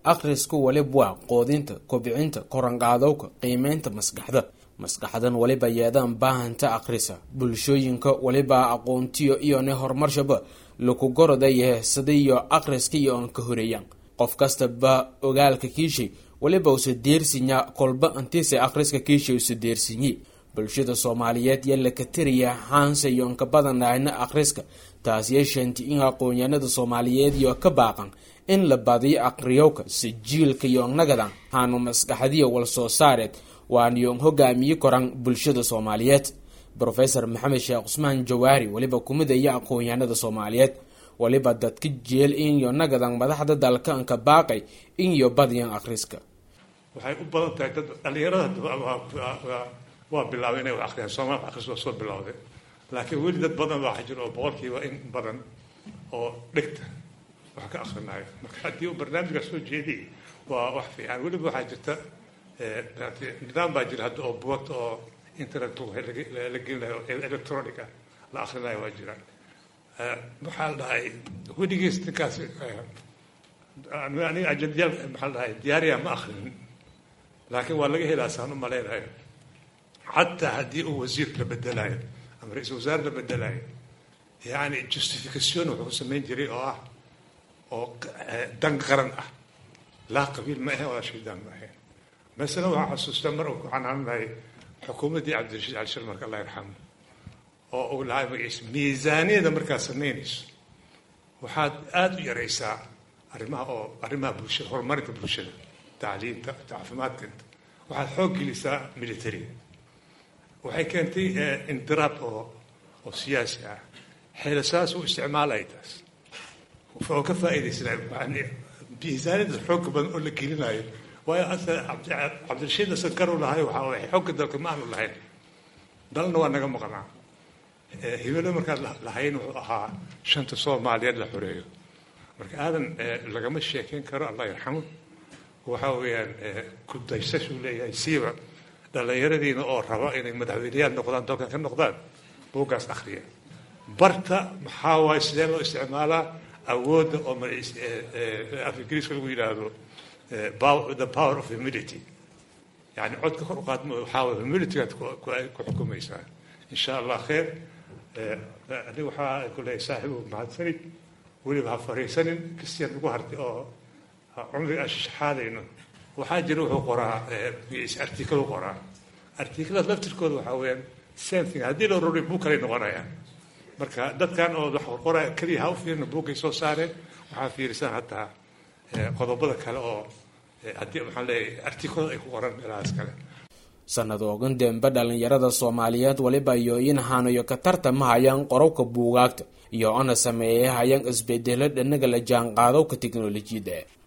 akhrisku waliba waa qoodinta kobcinta koranqaadowka qiimeynta maskaxda maskaxdan waliba yeedaan baahanta akhrisa bulshooyinka waliba aqoontiyo iyone horumarshaba laku gorodayahe sadiyo akhriska iyo on ka horeeyaan qof kastaba ogaalka kiishay waliba usa deersinya kolba antiise akhriska kiishay usa deersinyi bulshada soomaaliyeed yaa laka tiriya haanse iyo onka badanaana akhriska taas yeesheenti in aqoonyahanada soomaaliyeed iyo ka baaqan in la badiyo aqriyowka sijiilka iyo nagadan haanu maskaxdiya wal soo saareed waaniyon hogaamiye koran bulshada soomaaliyeed rofesor maxamed sheekh cusmaan jawaari waliba kumidaya aqoonyahanada soomaaliyeed waliba dadka jeel inyo nagadan madaxda dalka anka baaqay inyo badiyan akhriska waxay u badan tahay dad dhalinyarada waa bilaabay inay wax akhriyaan soomaal akhris waa soo bilowday laakiin weli dad badan baa jira oo boqolkiiba in badan oo dhegta wax ka akhrinayo marka haddii uu barnaamijka soo jeediyay waa wax fiican weliba waxaa jirta nidaam baa jira hadda oo buugagta oo internet la gelinayo electronic ah la akhrinayo waa jiraan waxaa la dhahay weligiis ninkaas aniga ajandiyaal maxaa la dhahay diyaariya ma akhrinin laakiin waa laga helaa saan u malaynayo xataa haddii uu wasiir la bedelayo ama ra-isul wasaare la bedelayo yani justification wuxuu samayn jiray oo ah oo dan qaran ah laa qabiil ma ahayn walaa shaydaan ma ahayn masala waxaa xasuustaa mar uu ku canaananahay xukuumaddii cabdirashiid cali shir marka allah yarxamu oo uu lahaa magaciisa miisaaniyada markaad samaynayso waxaad aada u yaraysaa arrimaha oo arrimaha bulshada horumarinta bulshada tacliinta caafimaadka waxaad xoog gelisaa militariga waxay keentay indiraab oo oo siyaasi ah xeelasaas u isticmaalaya taas oo ka faa'iidaysanay miisaaniyada xoogga badan oo la gelinayo waayo asa cabdirashiid asankaru lahay waxaa waay xoogga dalka ma aanu lahayn dalna waa naga maqnaa hibelo markaad lahayn wuxuu ahaa shanta soomaaliyeed la xoreeyo marka aadan lagama sheekeyn karo allah yarxamu waxa weeyaan kudaysashuu leeyahay siiba dhallinyaradiina oo raba inay madaxweyneyaal noqdaan dalkan ka noqdaan buuggaas akhriya barta maxaa waaye sidee loo isticmaalaa awoodda oo af ingiriiska lagu yidhaahdo the power of humility yani codka kor u qaadma waxaa waye humilitygaad ku xukumaysaa insha allah kheer aniga waxaa ku leeyahay saaxibu mahadsanid weliba ha fariisanin kristian ugu hartay oo cumriga aan shashxaadayno waxaa jira wuxuu qoraa article u qoraa articlada laftirkooda waxaa weeyaan same thing haddii la rori buu kalay noqonayaan marka dadkan oo wax qoraya keliya ha u fiirina buugay soo saareen waxaa fiirisan hataa qodobada kale oo haddii maxaan leeyahay artiklada ay ku qoran meelahaas kale sanadoogan dembe dhalinyarada soomaaliyeed waliba iyo in hanayo ka tartama hayaan qorowka buugaagta iyo ana sameeyay hayaan isbedelo dhanaga la jaanqaadowka teknolojiyadda